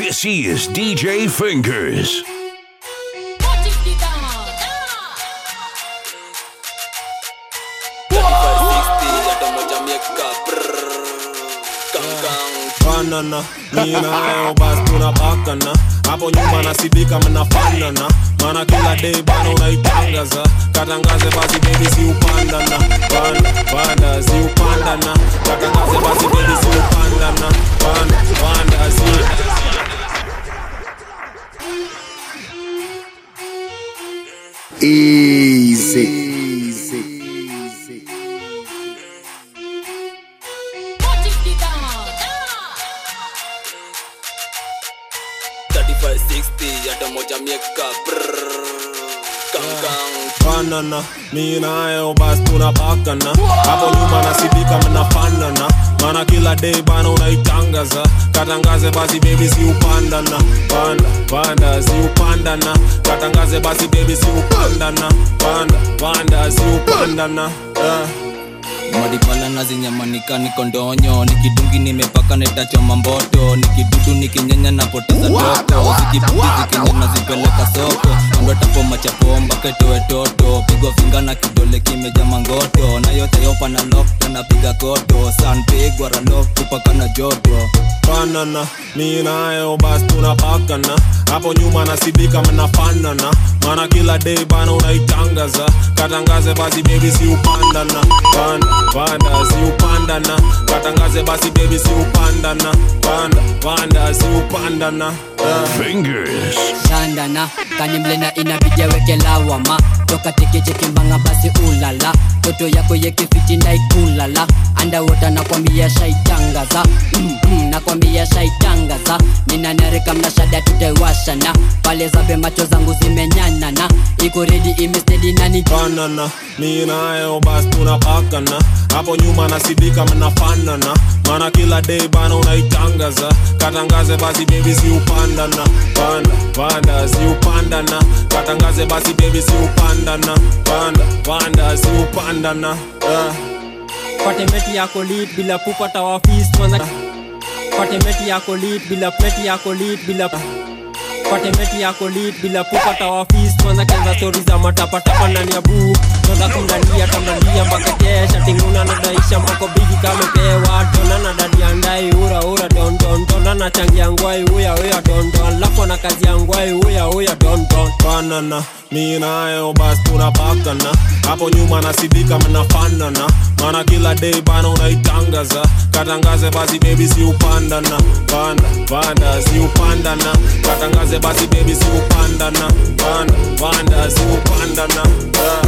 This is DJ Fingers. banana mi nayo basi tunapakana hapo nyuma nasidika mnafanana mana kila day bana unaitangaza katangaze basi bebi si upandana panda panda si upandana katangaze basi bebi si upandana panda panda si Easy. banana mi nayo basi tunapakana hapo nyuma nasidika mnafanana mana kila day bana unaitangaza katangaze basi bebi si upandana panda panda si upandana katangaze basi bebi si upandana panda panda si upandana yeah. madipala nazinyamanika niko ndonyo nikidungi nimepaka netachoma mboto nikidudu nikinyenya napoteza doko zikibuki zikinya nazipeleka soko andwatapo machapo mpaka itoe toto pigwa finga na kidole kimeja mangoto na yote yopa na lokta napiga koto sanpigwa ralok kupaka na joto banana mi nayo basi tunapakana hapo nyuma nasidika mnafanana mana kila day bana unaitangaza katangaze basi bebi si upandana panda panda si upandana katangaze basi bebi si upandana panda panda si upandana yeah. Fingers. shandana kanimlena inabidi aweke lawama toka tekechekimbanga basi ulala toto yako yekifiti ndaikulala andawota nakwambia shaitangaza mm -mm, nakwambia shaitangaza ninanarika mnashada tutaiwashana pale zabe macho zangu zimenyanana iko redi imestedi nani banana mi nayo basi tunapakana hapo nyuma nasidika mnafanana mana kila day bana unaitangaza katangaze basi bebi si upandana panda panda si upandana katangaze basi bebi si upandana panda panda si upandana yeah. patemeti yako lit bila kupata wafis kwanza patemeti yako lit bila pleti yako lit bila patemeti yako lit bila kupata wafis kwanza kenza stori za matapatapa ndani ya buu toza kundalia tamdalia mpaka kesha tinguna nadaisha mpako bigi kamepewa tona na dadi andai ura ura don don tona na changi ya ngwai uya uya don don lapo na kazi ya ngwai uya uya don don banana mi nayo basi tunapakana hapo nyuma nasidika mnafanana mana kila day bana unaitangaza katangaze basi bebi si upandana panda panda si upandana katangaze basi bebi si upandana panda panda si upandana yeah.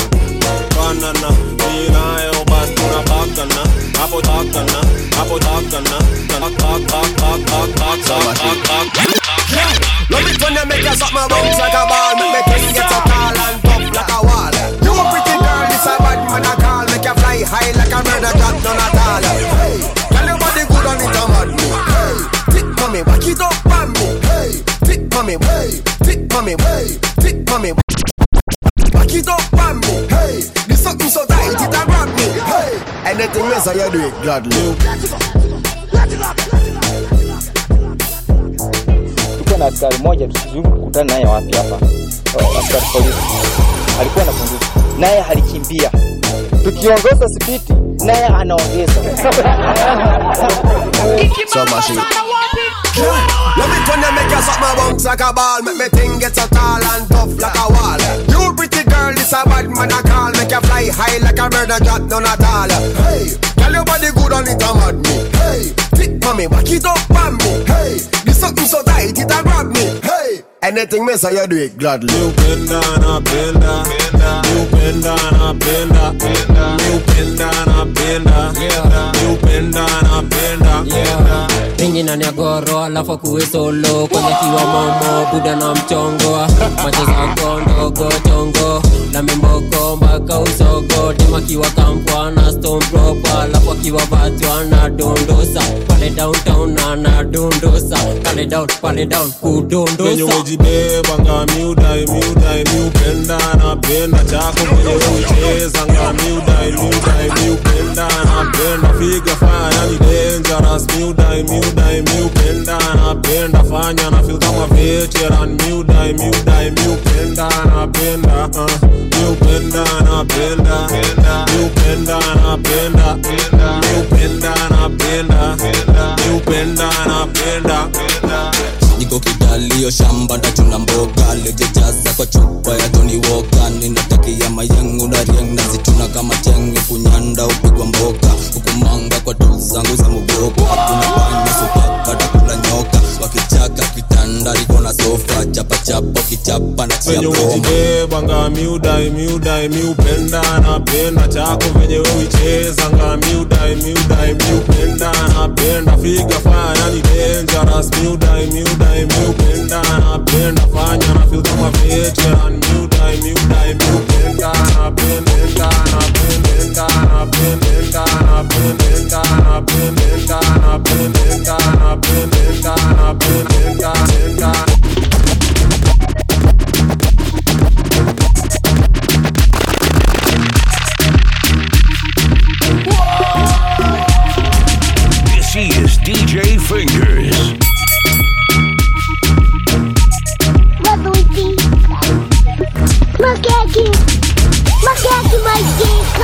banana mi nayo basi tunapakana hapo takana hapo takana Tak, tak, tak, tak, tak, tak, tak, tak, tak. Love it when you make your something bounce like a ball Make me thing get so tall and tough like a wall You a pretty girl, this a bad man a call Make you fly high like a murder drop down at all Hey, tell your body good on it a mad me Hey, tick mommy, back it up on me Hey, tick mommy, hey, tick mommy, hey, tick mommy Back it up on me Hey, this something so tight it a grab me Hey, anything else I you do it gladly tulikuwa na askari moja tusijui kukutana naye wapi hapa Oh, askari polisi alikuwa na bunduki naye alikimbia tukiongoza spiti naye anaongeza So much Love it when you make your something bounce like a ball Make me thing get so tall and tough like a wall You pretty girl, this a bad man a call Make you fly high like a bird and drop down at all Hey, tell your body good on it a mad me Hey, tick mommy, back it up on me Hey, this something so tight it a grab me Hey, anything me say you do it gladly You bend down, I bend down. You bend down, I bend down. You bend down, I bend down. You bend down, I bend down. mingi nani ya goro alafu kuwe solo kwenye kiwa momo buda na mchongo macho zako ndogo chongo na mimboko mpaka usogo tema kiwa kampwa na stone proper alafu akiwa batu anadondosa pale downtown anadondosa pale down pale down Venye kudondosa umejibeba nga miudai miudai miupenda napenda chako venye ucheza nga miudai miudai miupenda napenda figa fanya yani dangerous miudai miudai miupenda napenda fanya venye umejibebanga miudai miudai miupenda napenda chako venye uichezanga miudai miudai miupenda napenda figa fanya yani dangerous miudai miudai miupenda napenda fanya na feel kama veteran miudai miudai miupenda napenda napenda napenda napenda napenda napenda napenda napenda napenda This is DJ Fingers. Mazuti. Makeki. Makeki majika.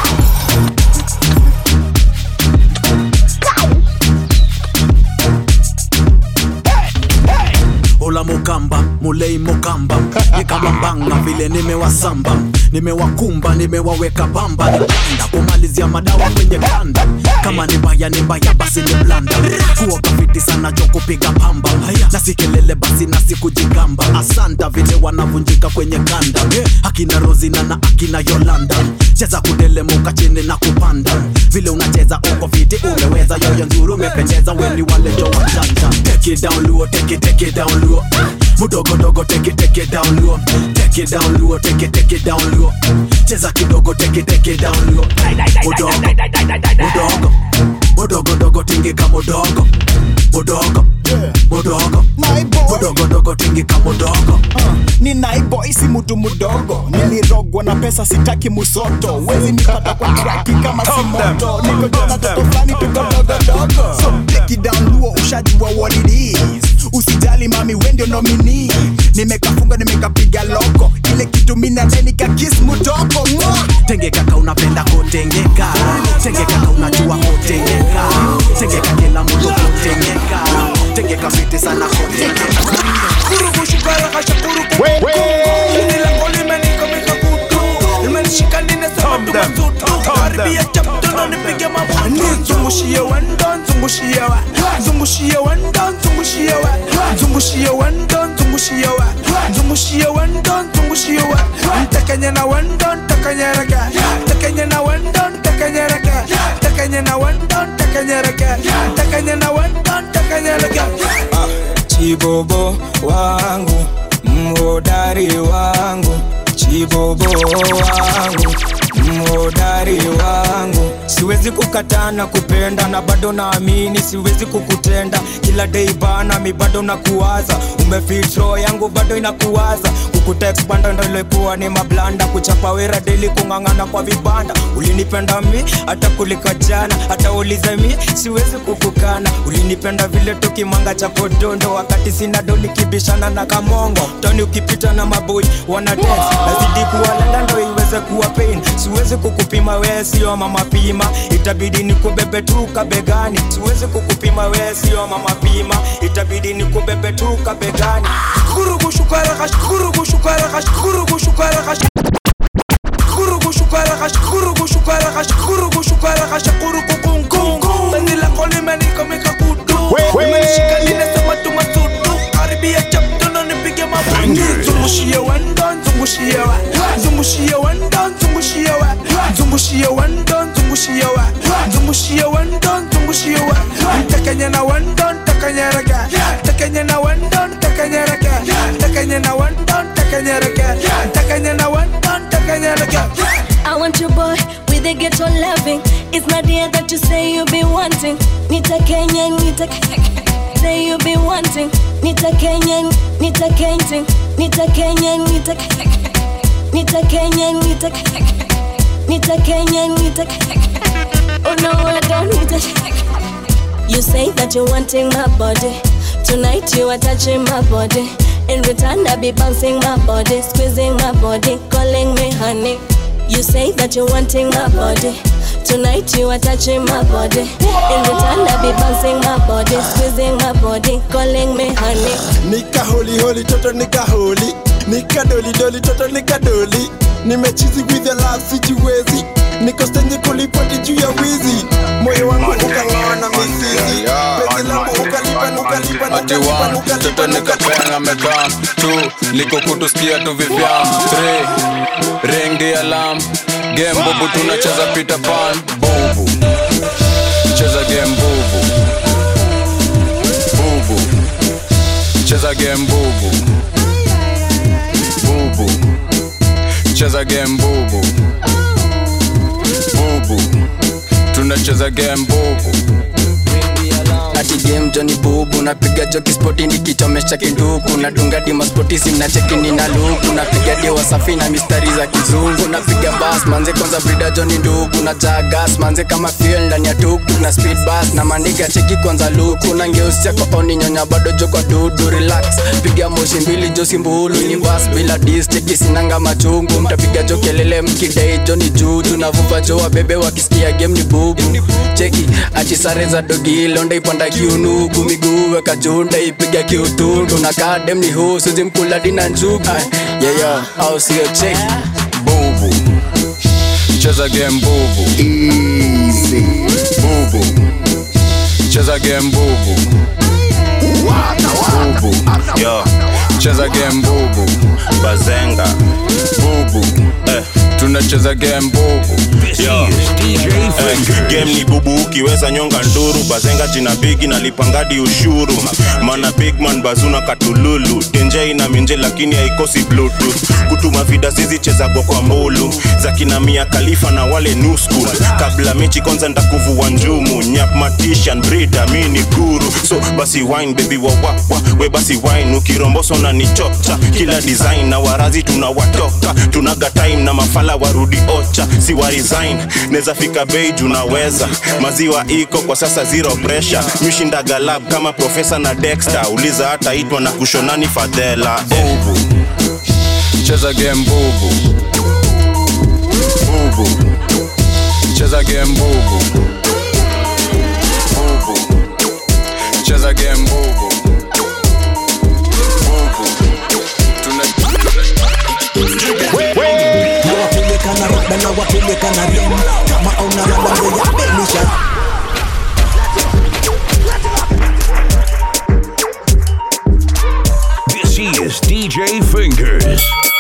ola mukamba mulei mukamba nikamambanga vile nimewasamba nimewakumba nimewaweka bamba nikanda kumalizia madawa kwenye kanda kama ni baya ni mbaya basi ni blanda kuwa kafiti sana jo kupiga pamba na si kelele basi na sikujigamba asanta vile wanavunjika kwenye kanda akina rozina na akina yolanda cheza kudelemuka chini na kupanda vile unacheza uko fiti umeweza yoyo nzuri umependeza weni wale jo wajanja take it down luo take it take it down luo mudogo dogo take it take it down luo take it down luo take it take it down luo cheza kidogo take it take it down luo mudogo mudogo mudogo dogo tingika mudogo mudogo mudogo mudogo dogo tingika mudogo ni naiboy si mutu mudogo nilirogwa na pesa sitaki musoto wezi nipata kwa traki kama si moto niko jona toto flani tuko dogodogo so take it down luo ushajua what it is usijali mami wendio nomini nimekafunga nimekapiga loko ile kitu minane nikakis mudogo Mwah! tenge kaka unapenda kotengeka tenge kaka unajua kotengeka tenge kila mtu kotengeka tenge kafiti sana kotengeka nizungushie wendo nzungushie wa nzungushie wendo nzungushie wa nzungushie wendo nzungushie wa nzungushie wendo nzungushie wa ntakanye na wendo ntakanyereka ntakanye na wendo ntakanyereka ntakanye na wendo ntakanyereka ntakanye na wendo ntakanyereka chibobo wangu mhodari wangu chibobo wangu mhodari wangu siwezi kukataa na kupenda na bado naamini siwezi kukutenda kila dei bana mi bado nakuwaza umefitro yangu bado inakuwaza kukutexpanda ndo ilikuwa ni mablanda kuchapa wera deli kung'ang'ana kwa vibanda ulinipenda mi hata kulika jana hata ulize mi siwezi kukukana ulinipenda vile tukimanga cha podondo wakati sina do nikibishana na kamongo toni ukipita na maboi wana dance nazidi kuwalanda ndo iweze kuwa pain siwezi kukupima wee sio mama pima itabidi nikubebe tu kabegani siwezi kukupima wee sio mama pima itabidi nikubebe tu kabegani kurugu shukara kash kurugu shukara kash kurugu shukara kash kurugu shukara kash kurugu shukara kash kurugu shukara kash kurugu kung kung kung Bandi la koli meni kamika kutu Imenishika linasema tu matutu Karibia chapto na nipige mabutu Zungushie wendo zungushie wa Zungushie wendo zungushie wa Zungushie wendo zungushie wa Zungushie wendo zungushie wa Ntakanye na wendo ntakanyereka Ntakanye na wendo ntakanyereka Ntakanye na wendo ntakanyereka Ntakanye na wendo ntakanyereka I want your boy with a ghetto loving. It's not the that you say you be wanting. Nita Kenya, Nita say you be wanting. Nita Kenya, Nita Kenting. Nita Kenya, Nita Nita Kenya, Nita Nita Kenya, Nita Oh no, I don't need it. You say that you're wanting my body. Tonight you are touching my body. In return, I be bouncing my body, squeezing my body, calling me honey. You say that you're wanting my body. Tonight you are touching my body. In return, I be bouncing my body, squeezing my body, calling me honey. nika holi holi toto nika holi nika doli doli toto nika doli nimechizi with the love sijiwezi niko stenje kulipoti juu ya wizi moyo wangu ukang'oa na mizizi penzi langu ukalipa ati one mtoto nikapenga mekam two liko kutusikia tu vivyan three ring the alarm game bubu tunacheza peter pan bubu cheza game bubu bubu cheza game bubu bubu cheza game bubu bubu tunacheza game bubu ati game joni bubu napiga joki spoti nikichomesha kinduku nadunga dima spoti simna chekini na luku napiga dewa safi na mistari za kizungu napiga bas manze kwanza brida joni ndugu na jagas manze kama fuel ndani ya tuktuk na speed bus na maniga cheki kwanza luku na ngeusia kwa oni nyonya bado jo kwa dudu relax piga moshi mbili josi mbulu ni bas bila dis cheki sinanga machungu mtapiga jo kelele mkidai joni juju na vuva jo wabebe wakisikia game ni bubu cheki ati sare za dogi londa ipanda kiunugu miguu weka junda ipiga kiutundu na kadem ni huu suzi mkula dina njugu yeyo au sio cheki bubu cheza game bubu easy bubu cheza game bubu bubu yo cheza game bubu bazenga bubu eh. tunacheza game bubu Yo. Eh, game ni bubu ukiweza nyonga nduru bazenga jina bigi nalipangadi ushuru mana bigman bazuna katululu denje ina minje lakini haikosi bluetooth kutuma vida zizichezagwa kwa mbulu za kina mia kalifa na wale new school kabla mechi kwanza ndakuvua njumu nyap matishan brida mi ni guru so basi wine baby wawawa we basi wine ukiromboso na nichocha kila design na warazi tunawatoka tunaga time na mafala warudi ocha si wa resign neza fika bei junaweza maziwa iko kwa sasa zero pressure mishinda galab kama profesa na dexter uliza hata itwa na kushonani fadhela eh. cheza game bubu bubu cheza game bubu bubu cheza game bubu bubu tuna nawapeleka na rada nawapeleka na rem kama auna rada ndo ya belisha This is DJ Fingers.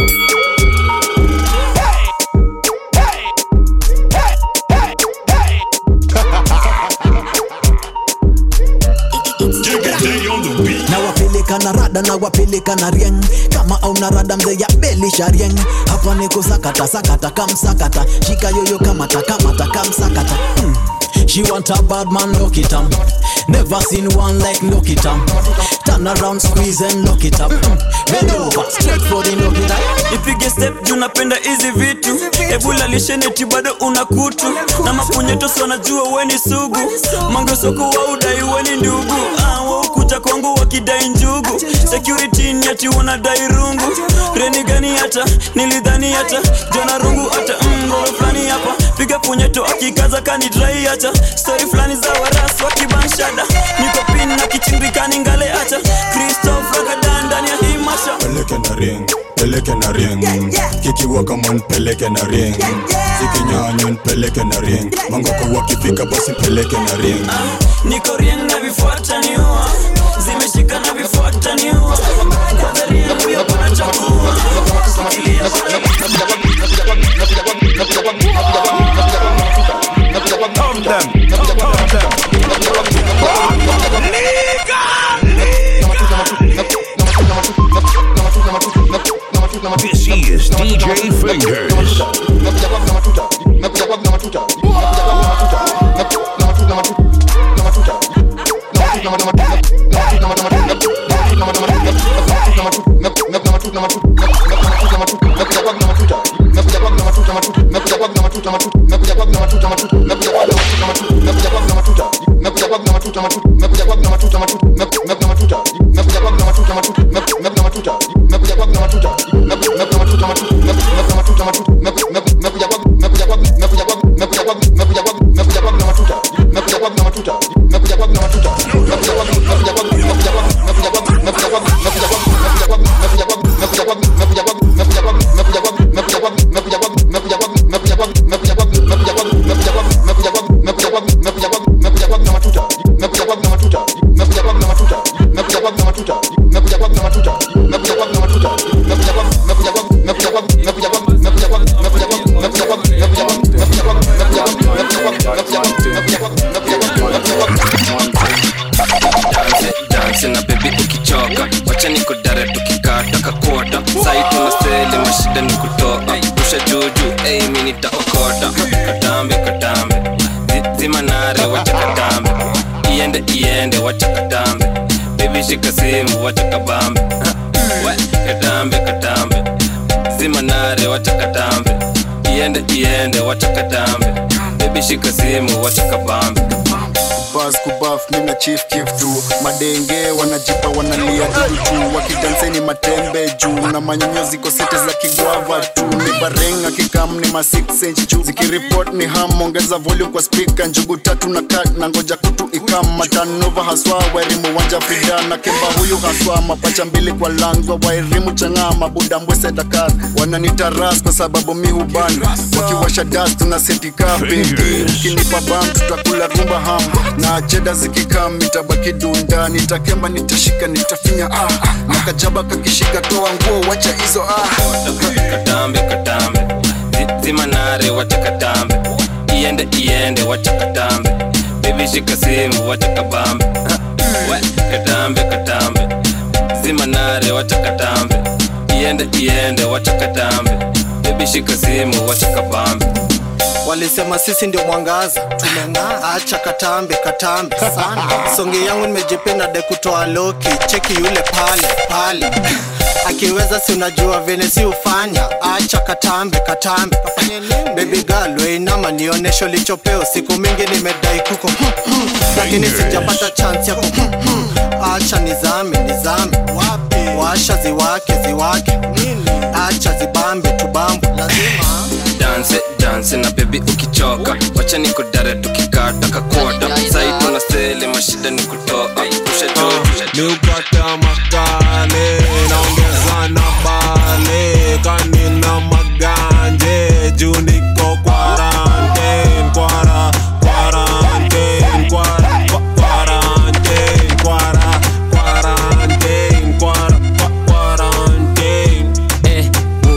nawapeleka na rada nawapeleka na rieng kama auna rada mzee ya belisha rieng hapa niko sakata sakata kamsakata shika yoyo kamata kamata kamsakata hmm. She want a bad man, lock it up. Never seen one like lock it up. Turn around, squeeze and lock it up. Mm. Bend over, straight for the lock it up. ipige step juu napenda hizi vitu ebula lisheneti bado una kutu na mapunyetosi wanajua weni sugu mangesoko wa udai weni ndugu ah, waukuja kwangu wakidai njugu security ni ati wanadai rungu reni gani hata nilidhani hata jona rungu hata ngoro fulani hapa piga punyeto akikaza kanidrai hata stori fulani za waras wakibanshada niko pin na kichimbikani ngale hata kristof ragadan ndani ya hii masha peleke na ring peleke na ring kikiwa kama npeleke na ring zikinyanywa npeleke na ring mangoko wakifika basi peleke na ring niko rieng na vifuata niua zimeshika na vifuata niua kwanza rieng huyo pana chakua shikilia This is DJ Fingers. Mekuja wacha nikudare tukikata kakota sai tunasele mashida ni kutoa rusha juju ei mi nitaokota katambe katambe Zi- zima nare wacha katambe iende iende wacha katambe bebi shika simu wacha kabambe Ha, we, katambe katambe zima nare wacha katambe iende iende wacha katambe bebi shika simu wacha kabambe bas kubaf mina chief kif tu madenge wanajipa wanalia tutu wakidanseni matembe juu na manyonyo ziko sete za kigwava tu ni barenga kikam ni ma 6 inch juu zikiripot ni ham ongeza volume kwa speaker njugu tatu na kat na ngoja kutu ikam matanova haswa wairimu wanja frida na kemba huyu haswa mapacha mbili kwa langwa wairimu chang'aa mabuda mbwese dakar wananitaras kwa sababu mi huban wakiwasha das tuna setika bendi ukinipa bam tutakula rumba ham na cheda zikikam nitabaki dunda nitakemba nitashika nitafinya ah, ah. na kajaba kakishika toa nguo wacha hizo ah. katambe katambe Zi- zima nare wacha katambe iende iende wacha katambe bebi shika simu wacha kabambe Ha, we, katambe katambe zima nare wacha katambe iende iende wacha katambe bebi shika simu wacha kabambe walisema sisi ndio mwangaza tumeng'aa acha katambe katambe sana songe yangu nimejipenda de kutoa loki cheki yule pale pale akiweza si unajua vene si ufanya acha katambe katambe bebi girl weinama nionesho lichopeo siku mingi nimedai kuko lakini sijapata chance yako acha nizame nizame washa ziwake ziwake acha zibambe tubambe lazima danse danse na bebi ukichoka wacha nikudare tukikata kakota sai tuna sele mashida ni kutoa rusha juu niupata makale naongeza na bale kanina maganje juu niko quarantine kwara quarantine kwara kwa- quarantine kwara quarantine kwara kwa- quarantine eh,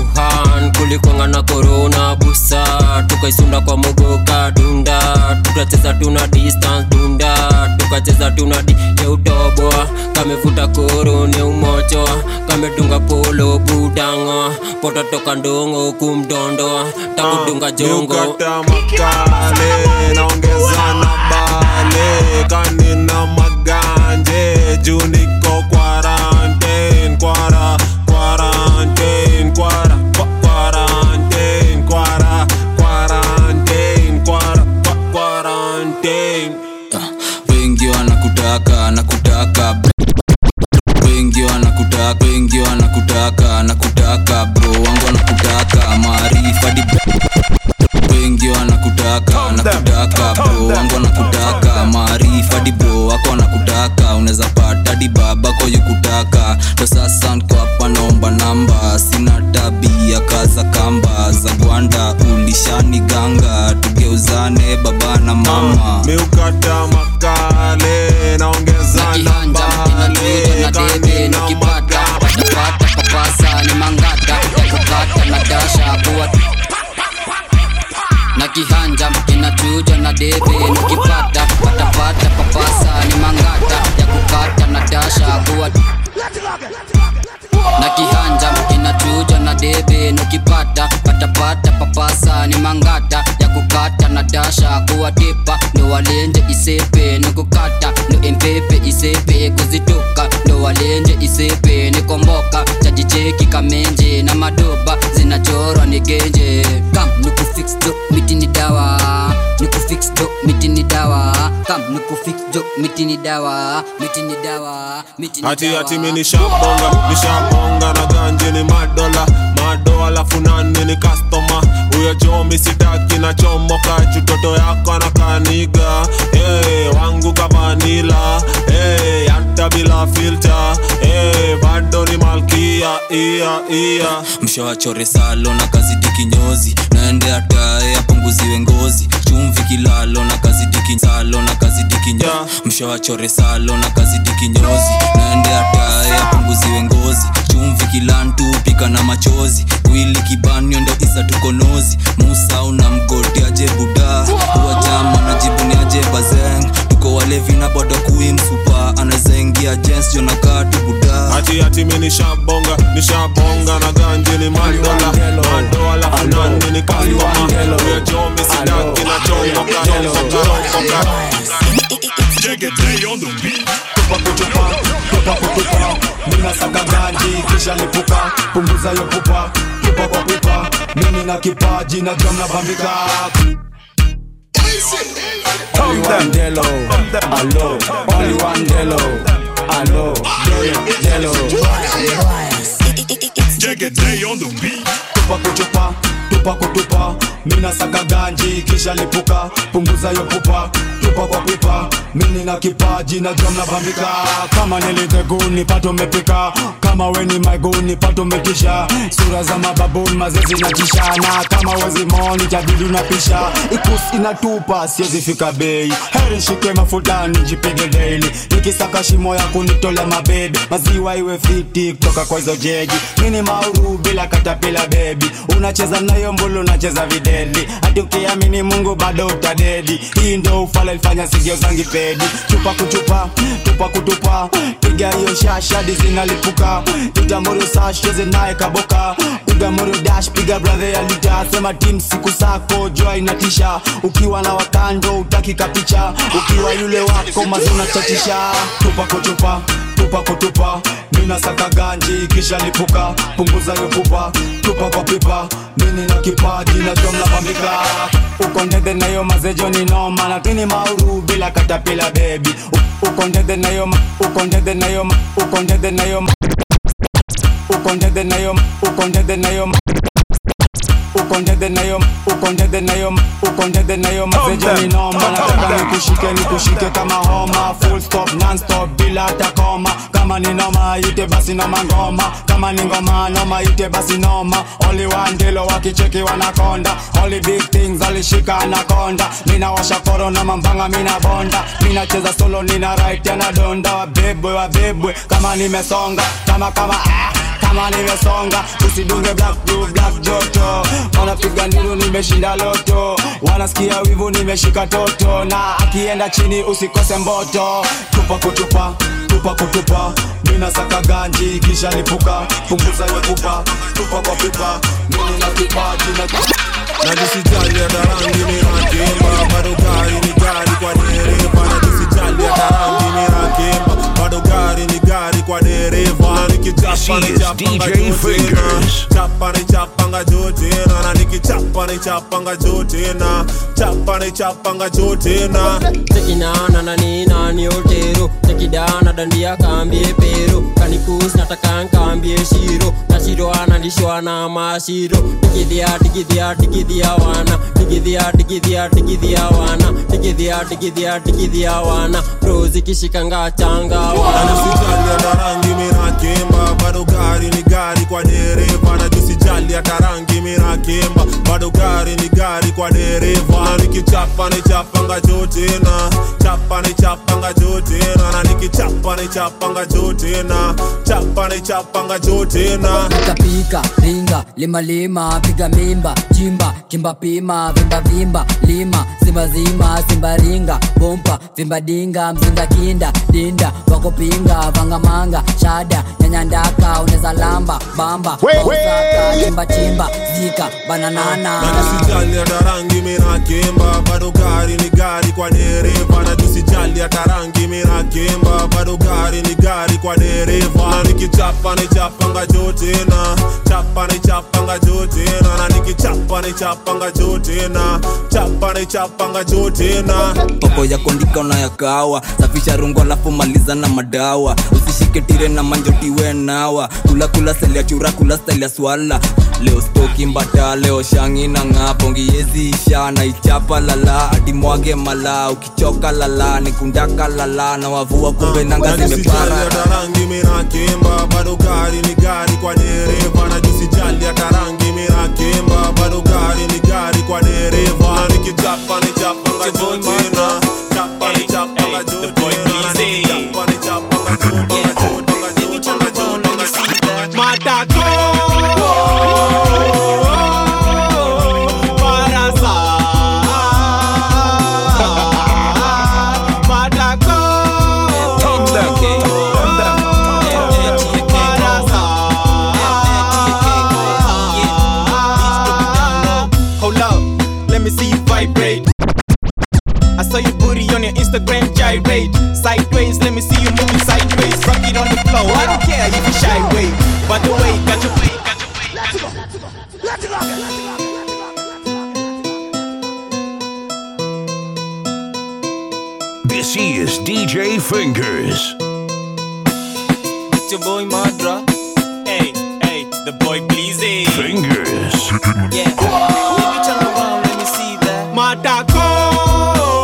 wuhan kulikwanga na korona busa tukaisunda kwa mogoka dunda tukacheza tuna distance dunda tukacheza tuna di yeutoboa kamefuta koro ne umochoa kamedunga polo budango pototoka ndongo kumdondoa takudunga jongo niukata makale naongeza na bale kanina maganje juu niko quarantine kwara quarantine kwara kwa- quarantine kwara quarantine kwara kwa- quarantine wengi wanakutaka nakutaka wengi wanakutaka wengi wanakutaka nakutaka bro wangu wanakutaka maarifa di wengi wanakutaka nakutaka bro wangu wanakutaka maarifa di bro wako wanakutaka unaweza pata di babako yukutaka ndo sasa nko hapa naomba namba sina tabia kaza kamba za gwanda ulishani ganga tugeuzane baba na mama miukata makale naongeza na bale kanina pata papasa ni mangata ya kukata na dasha kuwa na kihanja kinachuja na debe nikipata patapata papasa ni mangata ya kukata na dasha kuwa na kihanja kinachuja na debe nikipata patapata papasa ni mangata ya kukata na dasha kuwa tipa ndo walenje isepe nikukata ndo empepe isepe kuzitoka ndo walenje isepe nikomboka chajicheki kamenje na madoba zinachorwa ni genje kam nikufix do miti ni dawa nikufix do miti ni dawa kam nikufix do miti ni dawa miti ni dawa miti ni hati dawa hati mi nishabonga nishabonga na ganje ni madola mado alafu nani ni kastoma huyo jomi sitaki na chomoka chutoto yako na kaniga hey, wangu kavanila hey, hata bila filter hey, bado ni malkia ia ia mshawachore salo na kazidi kinyozi naende atae apunguziwe ngozi chumvi kilalo na kazidi kinsalo na kazidi kinyo mshawachore salo na kazidi kinyozi naende atae apunguziwe ngozi chumvi kilantu pika na machozi wili kibanio ndo isa tukonozi musa una mgoti aje buda uwajama na jibuni aje bazeng tuko walevi na bodo kuimsupa anazaingia jens jonakatu buda ati ati mi nishabonga nishabonga na ganji ni mandola mando alafu nani ni kastoma uya chomi sidaki na chomboka romboka romboka tupa kutupa tupa kutupa mina saka ganji kisha lipuka punguza yo pupa tupa kwa pipa mimi na kipaji na jom na bambika Only one Delo, alo, only one Delo, alo, Delo, tupa kutupa tupa kutupa mina saka ganji kisha lipuka punguza yo pupa tupa kwa pipa mini na kipaji na jom na bambika kama nilitheguni pato mepika kama weni maiguni pato metisha sura za mababuni mazezi na tishana kama wezi moni jadili unapisha ikus inatupa siwezi fika bei heri shike mafutani jipige daily nikisaka shimo ya kunitolea mabebe maziwa iwe fiti kutoka kwa hizo jeji mini mauru bila katapila bebi unacheza nayo mbulu unacheza videli hadi ukiamini mungu bado utadedi hii ndo ufala ilifanya sigio zangi pedi chupa kuchupa tupa kutupa piga hiyo shashadi zinalipuka itamuru sasheze naye kaboka piga muru dash piga bradhe ya lita sema tim siku sako jua inatisha ukiwa na wakando utaki kapicha ukiwa yule wako mazuna chatisha tupa kutupa tupa kutupa mina saka ganji kisha lipuka punguza yo pupa tupa kwa pipa mini na kipaji na jomla bambika uko ndede nayo mazejo ni noma lakini mauru bila katapila bebi uko ndede nayo ma- uko ndede nayo ma- uko ndede nayo ma- uko ndede nayo ma- uko ndede nayo ma- uko ndede nayo uko ndede nayo uko ndede nayo mazejo ni noma nataka nikushike nikushike kama homa full stop non stop bila hata koma kama ni noma ite basi noma ngoma kama ni ngoma noma ite basi noma only one ndilo wakicheki wanakonda only big things alishika anakonda mina washa korona mambanga mina bonda mina cheza solo nina right anadonda wabebwe wabebwe kama nimesonga kama kama ah kama nimesonga usidunge black blue black joto wanapiga nduru nimeshinda loto wanasikia wivu nimeshika toto na akienda chini usikose mboto tupa kutupa tupa kutupa mina saka ganji kisha lipuka punguza yo pupa tupa kwa pipa mini na kipaji na najisijali hata rangi ni rakimba bado gari ni gari kwa dereva najisijali hata rangi ni rakimba bado gari ni gari kwa dereva na nikichapa ni chapanga jotena chapa ni chapanga jotena na nikichapa ni chapanga jotena chapa ni chapanga jotena tekinana na nina ni otero tekidana dandia kambie pero kanikus nataka nkambie shiro na shiro analishwa na mashiro digidhia digidhia digidhia wana digidhia digidhia digidhia wana digidhia digidhia digidhia wana rozi kishikanga changa wana najisijali hata rangi mi rakimba bado gari ni gari kwa dereva najisijali hata rangi mi rakimba bado gari ni gari kwa dereva na nikichapa ni chapanga jotena chapa ni chapanga jotena na nikichapa ni chapanga jotena chapa ni chapanga jotena pika pika ringa lima lima piga mimba chimba chimba pima vimba vimba lima simba zima simba ringa bompa vimba dinga mzinga kinda dinda wakopinga vangamanga shada nyanyandaka uneza lamba bamba Osaka, chimba chimba zika bananana najisijali hata rangi mi rakimba bado gari ni gari kwa dereva najisijali hata rangi mi rakimba bado gari ni gari kwa dereva na nikichapa ni chapanga jotena chapa ni chapanga jotena na nikichapa ni chapanga jotena chapa ni chapanga jotena poko ya kondika unayakawa safisha rungo alafu maliza na madawa usishike tire na manjotiwe nawa kula kula seli ya chura kula style ya swala leo stoki mbata leo shangi na ng'a pongiezi isha na ichapa lala adimwage mala ukichoka lala nikundaka lala na wavua kumbe nanga najisijali zimepara hata rangi mi rakimba bado gari ni gari kwa dereva najisijali hata rangi mi rakimba bado gari ni gari kwa dereva na nikichapa ni chapanga jotena chapa ni chapanga jotena na nikichapa ni chapanga jotena jotena jotena jotena matako Instagram gyrate. Sideways, let me see you moving sideways. Rock it on the floor. I don't care if you shy way. By the way, got your way, got your way. Let's go. Let's go. Let's go. This is DJ Fingers. It's your boy Madra. Hey, hey, the boy Bleezy. Fingers. Yeah. Baby, turn around, let me see that. Matako.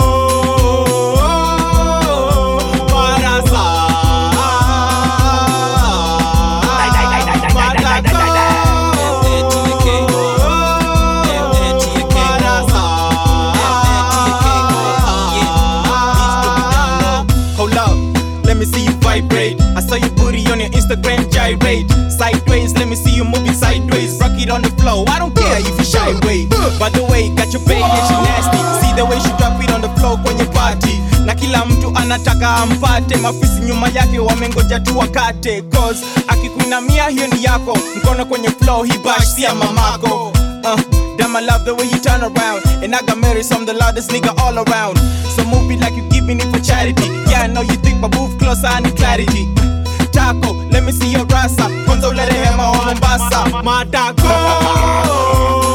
Hold up, let me see you vibrate. I saw your booty on your Instagram gyrate. Sideways, let me see you moving sideways. Rock it on the floor. I don't care if you shy way. By the way, got your baby and she nasty. See the way she drop it on the floor kwenye party. Na kila mtu anataka ampate, mafisi nyuma yake wamengoja tu wakate. Cause akikuinamia hiyo ni yako, mkono kwenye floor, he bash si ya mamako. Uh, damn, I love the way you turn around. And I got married, so I'm the loudest nigga all around. So move it like you giving it for charity. Yeah, I know you think, but move closer, I need clarity. Taco, let me see your rasa. Kwanza ulete hema wa Mombasa. Matako.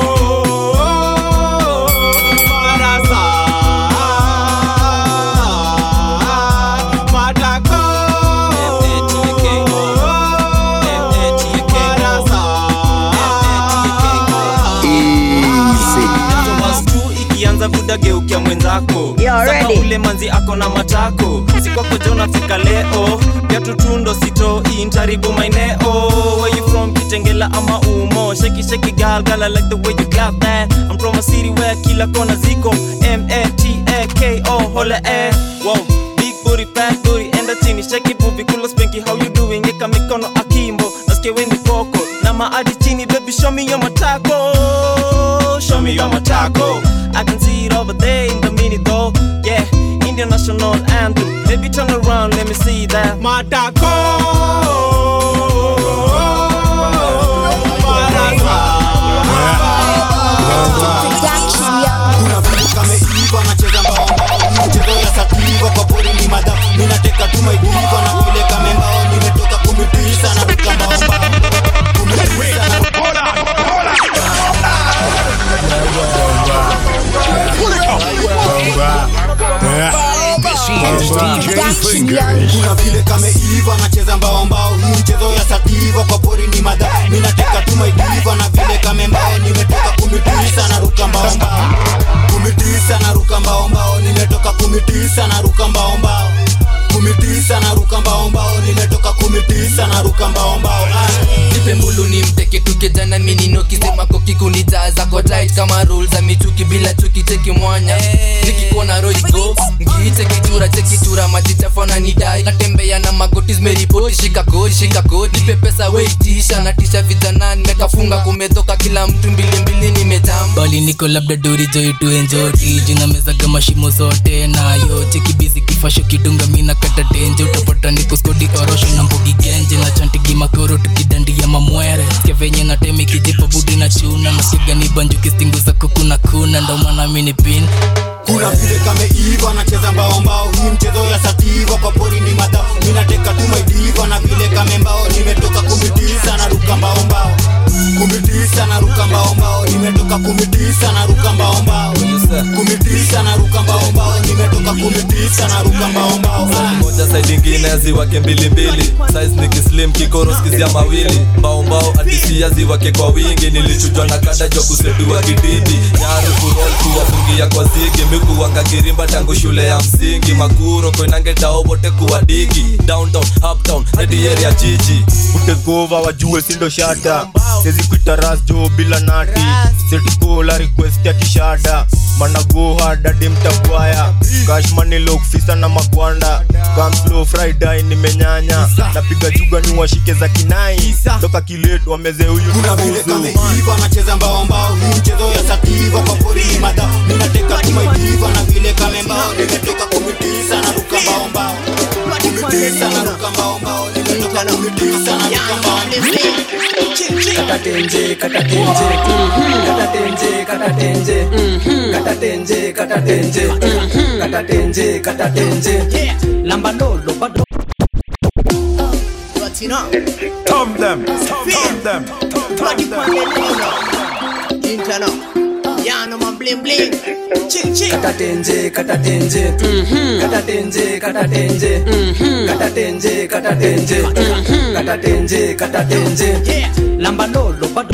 Marasa. Matako. tu ikianza vudageukia mwenzako Saka ule manzi ako na matako sikwakoja unafika leo pia tutundo sito intaribu maeneo where you from kitengela ama umo sheki sheki gal gal I like the way you got that I'm from a city where kila kona ziko M-A-T-A-K-O hola eh wow big booty fat booty enda chini sheki buvi kula spanky how you doing eka mikono akimbo nasikia weni poko na maadi chini baby show me your matako show me your matako I can see it over there in the minute though yeah Indian national anthem baby turn around let me see that matako kuna vitu kameiva nacheza mbao mbao mchezo ya sativa kwa pori ni madha minateka tu maidiva na vile kamembao nimetoka kumitisa na ruka mbao mbao kumitisa na This is DJ Fingers. kuna vile kameiva nacheza mbao mbao hii mchezo ya sativa kwa pori ni madha minateka tu maidiva na vile kamembao nimetoka kumitisa na ruka mbao mbao kumitisa na ruka mbao mbao nimetoka kumitisa na ruka mbao mbao kumitisa na ruka mbao mbao nimetoka kumitisa na ruka mbao mbao nipe mbulu ni mteke tukejana minino kisema kokikunijaza kwa tight kama rule za michuki bila chuki cheki mwanya nikikuona roigo ngiite kitura chekitura majichafana nidai natembea na magoti zimeripoti shika kodi shika kodi nipe pesa weitisha natisha vijana nimekafunga kumetoka kila mtu mbilimbili nimejamba bali niko labda dori joitu enjoti jina meza kama shimo zote nayo chekibizi kifasho kidunga mina kata tenje utapata niko skodi orosho na mbugi genje na chantigi makoro tukidandia mamwere sikia venye na temi kijipa budi na chuna nasikiga ni banjuki stingu za kuku na kuna ndo maana mini pin kuna vile kameiva nacheza mbao mbao hii mchezo ya sativa kwa pori ni madha minateka tu maidiva na vile kamembao nimetoka kumitisa na ruka mbao mbao kumitisa na ruka mbao mbao nimetoka kumitisa na ruka mbao mbao kumitisa na ruka mbao mbao nimetoka kumitisa na ruka mbao mbao moja side ingine ziwake mbilimbili size ni kislim kikoro skizia mawili mbaumbao adisia ziwake kwa wingi nilichujwa na kada jwa kusedua kididi nyaru kurol kuwafungia kwa zigi mikuwanga kirimba tangu shule ya msingi makuro koinangetao wote kuwadigi downtown uptown hadi area jiji utekova wajue sindo shata sezi kuita ras jo bila nati setikola request ya kishada managoha dadi mtagwaya kashmanilokfisa na magwanda kamslo friday nimenyanya napiga juga ni washike za kinai toka kilet wameze huyu kuna vile kameiva nacheza mbao mbao hii mchezo ya sativa kwa pori ni madha minateka tu maidiva na vile kamembao nimetoka kumitisa na ruka mbao mbao kumitisa na ruka mbao mbao nimetoka katatenje katatenje katatenje katatenje katatenje katatenje katatenje katatenje lamba lolo bado Tom them, tom them, tom katatenje katatenje katatenje katatenje katatenje katatenje katatenje katatenje lamba lolo bado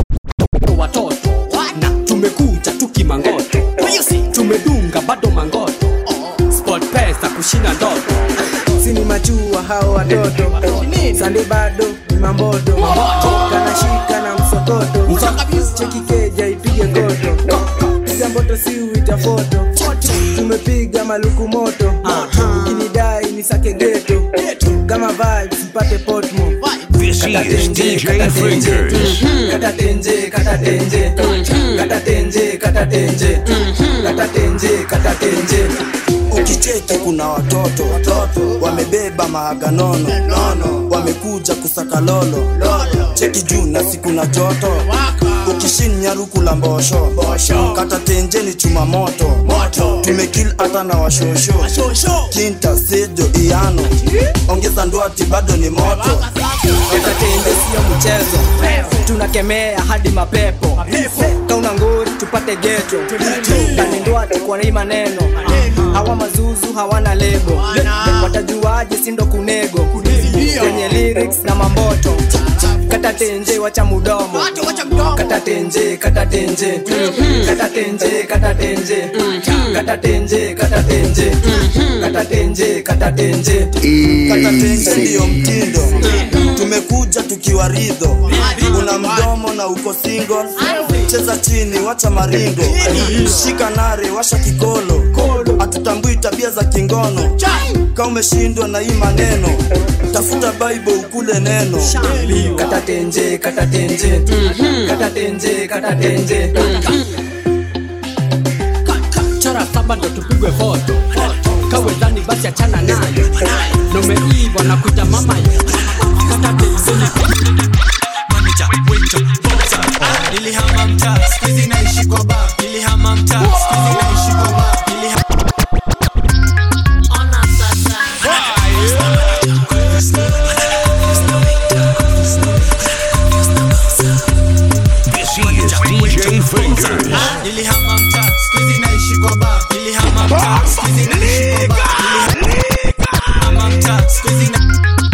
watoto na tumekuja tukimangoto tumedunga bado mangoto sport pesa kushinda ndoto sini machua hao watoto sande bado ni mamboto kanashika na msokoto cheki keja ipige koto piga mboto si uita foto tumepiga maluku moto ukinidai ni sake geto kama vibes mpate potmo This is DJ Fingers. katatenje katatenje katatenje katatenje katatenje katatenje ukicheki kuna watoto wamebeba mahaganono nono wamekuja kusaka lolo cheki juu na siku na joto ukishinya rukula mbosho kata tenjeni chuma moto tumekil hata na washosho kinta sejo iano ongeza ndwati bado ni moto katatenje sio mchezo tunakemea hadi mapepo kauna ngori tupate geto kanindwati kwa hii maneno hawa mazuzu hawana lebo watajuaje sindo kunego kwenye lyrics na mamboto katatenje wacha mudomo katatenje katatenje katatenje katatenje katatenje katatenje katatenje katatenje katatenje ndiyo mtindo tumekuja tukiwa ridho una mdomo na uko single cheza chini wacha maringo shika nare washa kikolo hatutambui tabia za kingono ka umeshindwa na hii maneno tafuta bible ukule neno katatenje katatenje katatenje katatenje chora saba ndo tupigwe foto kawe dhani basi achana nayo nomeiva na kuita mama nilihama mtaa skuizi naishi kwa ba nilihama mtaa skuizi naishi kwa ba nilihama This is DJ Fingers. nilihama mtaa skuizi naishi kwa ba nilihama mtaa skuizi naishi kwa ba nilihama mtaa skuizi na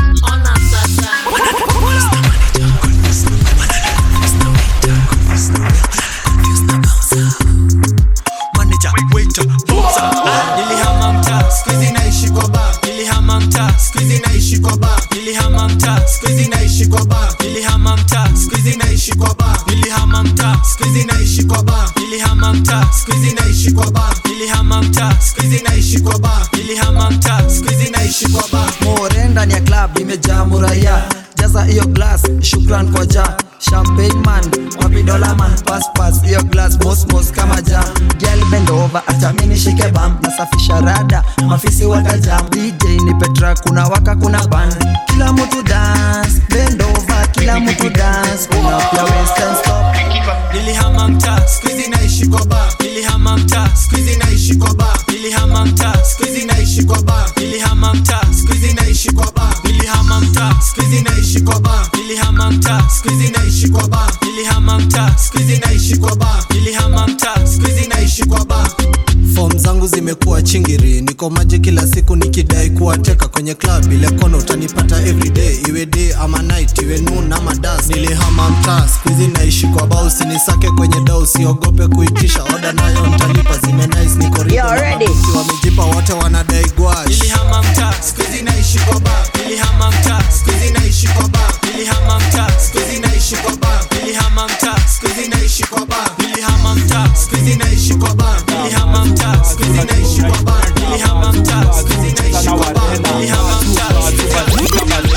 manager waiter bouncer nilihama mtaa skuizi naishi kwa ba nilihama mtaa skuizi naishi kwa ba nilihama mtaa skuizi naishi kwa ba nilihama mtaa skuizi naishi kwa ba nilihama mtaa skuizi naishi kwa ba nilihama mtaa skuizi naishi kwa ba nilihama mtaa skuizi naishi kwa ba nilihama mtaa skuizi naishi kwa ba more ndani ya club imejaa muraya jaza hiyo glass shukran kwa ja champagne man wapi dola man pass pass hiyo glass mosmos kama ja girl bend over acha mimi nishike bam nasafisha rada mafisi watajam DJ ni Petra kuna waka kuna ban kila mtu dance bend over kila mtu dance kuna pia western stop nilihama mtaa skuizi naishi kwa ba nilihama mtaa skuizi naishi kwa ba nilihama mtaa skuizi naishi kwa ba nilihama mtaa skuizi naishi kwa ba nilihama mtaa skuizi naishi kwa ba nilihama mtaa skuizi naishi kwa ba nilihama mtaa skuizi naishi kwa ba nilihama mtaa skuizi naishi kwa ba fom zangu zimekuwa chingiri niko maji kila siku nikidai kuwateka kwenye club ile kono utanipata everyday iwe day ama night iwe noon ama das nilihama mtaa skuizi naishi kwa bao usinisake kwenye dau usiogope kuitisha oda nayo ntalipa zime nice niko ridho na mabosi wamejipa wote wanadai gwash nilihama mtaa skuizi naishi kwa ba nilihama mtaa skuizi naishi kwa ba nilihama mtaa skuizi naishi kwa ba nilihama mtaa skuizi naishi kwa ba nilihama mtaa skuizi naishi kwa ba nilihama mtaa skuizi naishi kwa ba nilihama mtaa skuizi naishi kwa ba nilihama mtaa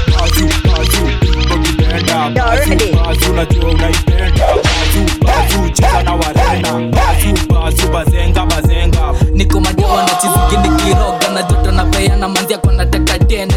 Bazu unajua unaipenda Bazu, bazu, cheza na warena Bazu, bazu, bazenga, bazenga niko majewa na chiziki nikiroga na joto na peana manzia kwa nataka tena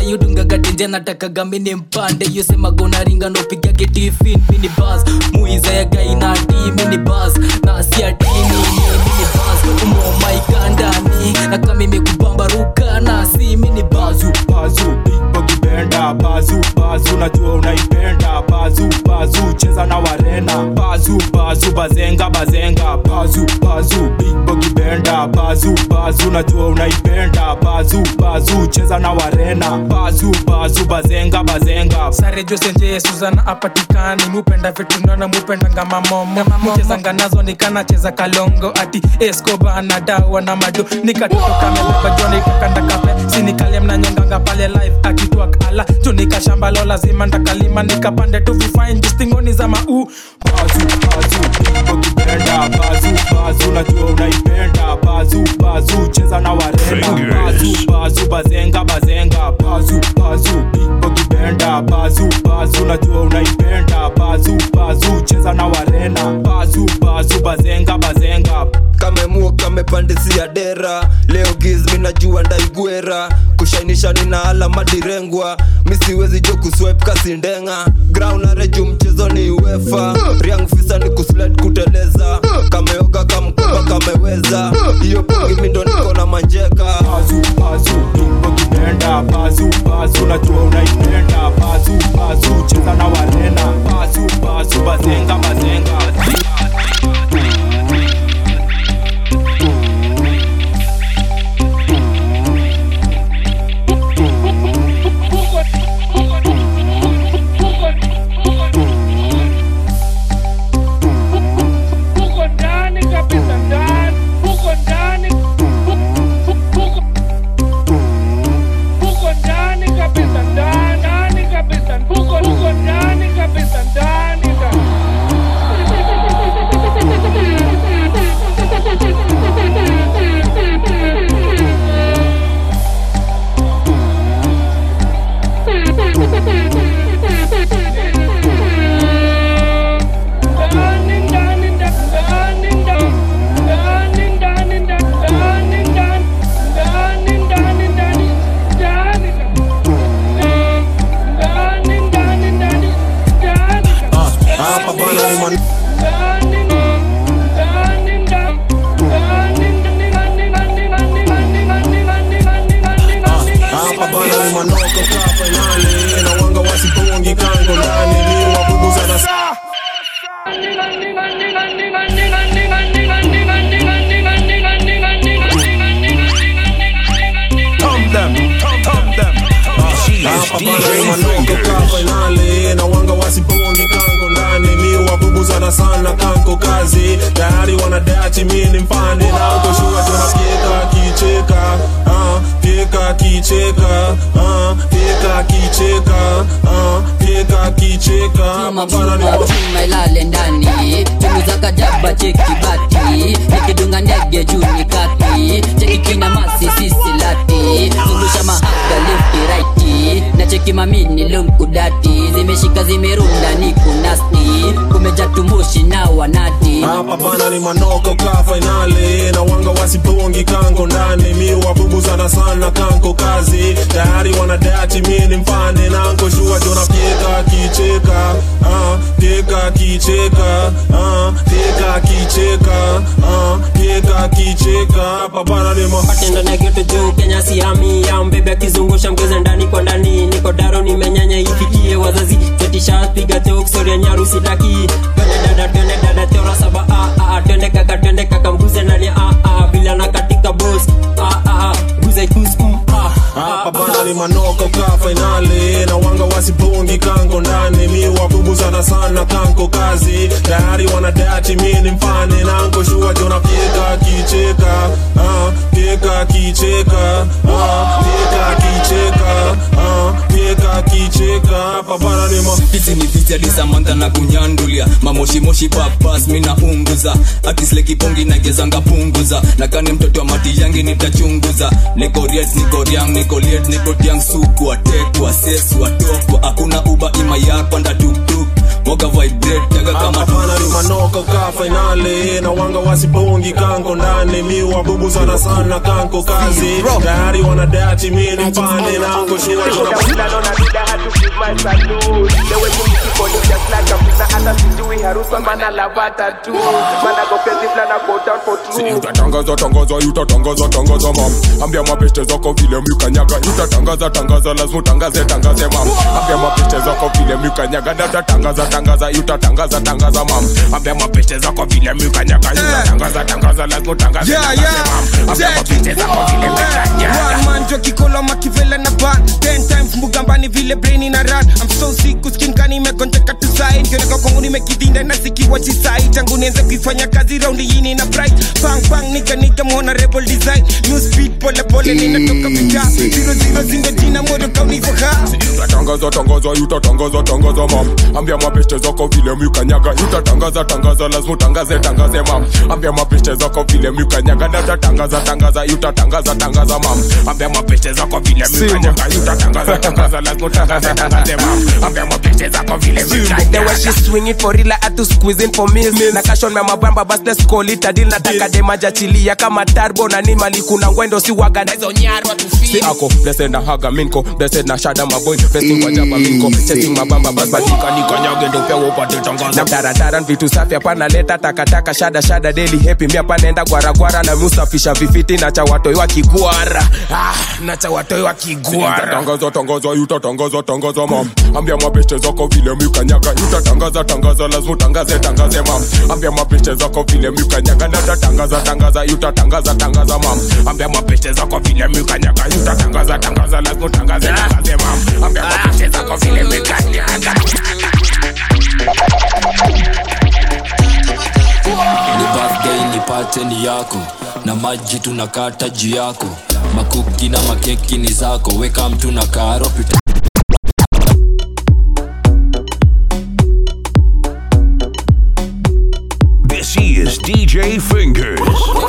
keja natakaga mini mpande yosema gonaringa nopiga getifin mini bas muiza ya gainati mini bas na siatini mini bas umomaikandani na kama imekubamba ruka na si mini bazu bazu ukipenda bazu bazu najua unaipenda bazu bazu cheza na warena bazu bazu bazenga bazenga bazu bazu ukipenda bazu bazu najua unaipenda bazu bazu cheza na warena bazu bazu bazenga bazenga sare josenje suzana apatikani mupenda vitunana mupendanga mamomo muchezanga nazo nikanacheza kalongo ati escoba anadawa na mado nikatoto kamebeba joni kakanda kape sinikalia mnanyonganga pale live akitwak ala tunika shamba lo lazima ndakalima nikapande tu vifain jistingoni za mau bazu bazu ukipenda bazu bazu najua unaipenda bazu bazu cheza na warena bazu bazu bazenga bazenga bazu bazu ukipenda bazu bazu najua unaipenda bazu bazu cheza na warena bazu bazu bazenga bazenga kamemua kamepandisia dera leo giz minajua ndaigwera kushainisha nina alama direngwa misiwezi jo kuswipe kasindenga ground areju mchezo ni uefa riang fisa ni kusled kuteleza kameoga kamkoba kameweza hiyo pongi mindo niko na manjeka bazu bazu ukipenda bazu bazu najua unaipenda bazu bazu cheza na warena bazu bazu bazenga bazenga hapa bana ni man hapa bana ni manoko ka fainali na wanga wasipongi kango ndani ni wabubuza na saa Tom them, tom, tom them. hapa bana ni manoko ka fainali na wanga wasipongi kango ndani mi wabubuzana sana kanko kazi tayari wanadachi mi ni mpande na ukoshua tunafyeka kicheka ah, fyeka kicheka ah, fyeka kicheka ah, fyeka kicheka hapa bana ni ma- chuma ilale ndani chunguza kajaba cheki bati nikidunga ndege juu ni kati cheki kina masi sisi lati zungusha mahaga lefti raiti na cheki mamini lumkudati zimeshika zimerunda ni kunasti kumeja tumushi na wanati hapa bana ni manoko ka fainali na wanga wasipongi kango ndani mi wabubuzana sana kanko kazi tayari wanadachi mi ni mpande nanko shua tunafyeka kicheka ah, fyeka kicheka ah, fyeka kicheka ah, fyeka kicheka hapa bana ni ma patendo na geto juu kenya siami ya mbebe akizungusha mgeze ndani kwa ndani niko daro nimenyanya ifikie wazazi fetisha piga teoksoria nyarusi taki twende dada twende dada teora saba a a twende kaka twende kaka mguze ndani a a bila na katika boss a a guze kus um a hapa bana ni manoko ka fainali na wanga wasipongi kango ndani mi wabubuzana sana kanko kazi tayari wanadachi mi ni mpane nanko shua jona fyeka kicheka ah, fyeka kicheka ah, fyeka kicheka ah, fyeka kicheka hapa bana ni ma hizi ni visi alisamanta na kunyandulia mamoshimoshi papas mina unguza akislekipongi nagezanga punguza nakani mtoto wa mati yangi nitachunguza nikoriet nikoriang nikoliet nikotiang suku atekwa sesu atokwa hakuna uba ima yakwa ndatuktuk moga vibrate tega kama hapana ni manoka ka fainali na wanga wasipongi kanko ndani mi wabubu sana sana kanko kazi tayari wanadati mi ni mpane nanko shua utatangaza tangaza utatangaza tangaza mam ambia mapeste zako vile mlikanyaga utatangaza tangaza lazima utangaze tangaze mam ambia mapeste zako vile mlikanyaga utatangaza tangaza utatangaza tangaza mam ambia mapeste zako vile mlikanyaga utatangaza tangaza lazima utangaze Yeah, tangaze yeah. mam ambia mapeste zako vile mlikanyaga One man jo kikolo makivela na ban ten times mbugambani vile brain na run I'm so sick uskin kani imegonjeka tu side kioneka kwangu nimekidhinda na sikiwa chisai tangu nianze kuifanya kazi raundi yini na bright bang bang nika nika muona rebel design new speed pole pole ninatoka vita zero zero zingo jina moto kauniko ha utatangaza tangaza utatangaza tangaza mam ambia mapeste zako vile mlikanyaga utatangaza tangaza lazima utangaze tangaze mam ambia mapeste zako vile mlikanyaga utatangaza tangaza utatangaza tangaza mam ambia mapeste zako vile mlikanyaga utatangaza tangaza lazima utangaze tangaze mam ambia mapeste zako vile The way mlikanyaga she swing it for real, I had to squeeze in for miss. Na cash on my mabamba, bas let's call it a deal. Nataka demaja chilia kama turbo na ni mali kuna ngwendo si waga na hizo nyarwa tu si ako blessed na haga minko blessed na shada maboy blessed kwa jaba minko chasing mabamba bas badika nikanyage ndo pia upate tangaza na mtarantaran vitu safi hapana leta takataka shada shada daily happy mi hapa naenda gwaragwara na musafisha vifiti na cha watoi wa kigwara ah, na cha watoi wa kigwara utatangaza tangaza utatangaza tangaza mam ambia mapeste zako vile mlikanyaga utatangaza tangaza lazima utangaze tangaze mam ambia mapeste zako vile mlikanyaga na utatangaza tangaza utatangaza tangaza mam ambia mapeste zako vile mlikanyaga utatangaza tangaza lazima utangaze tangaze mam ambia mapeste zako vile mlikanyaga ni birthday nipate ni yako na maji tunakata juu yako makuki na makeki ni zako weka mtu na karo pita This is DJ Fingers.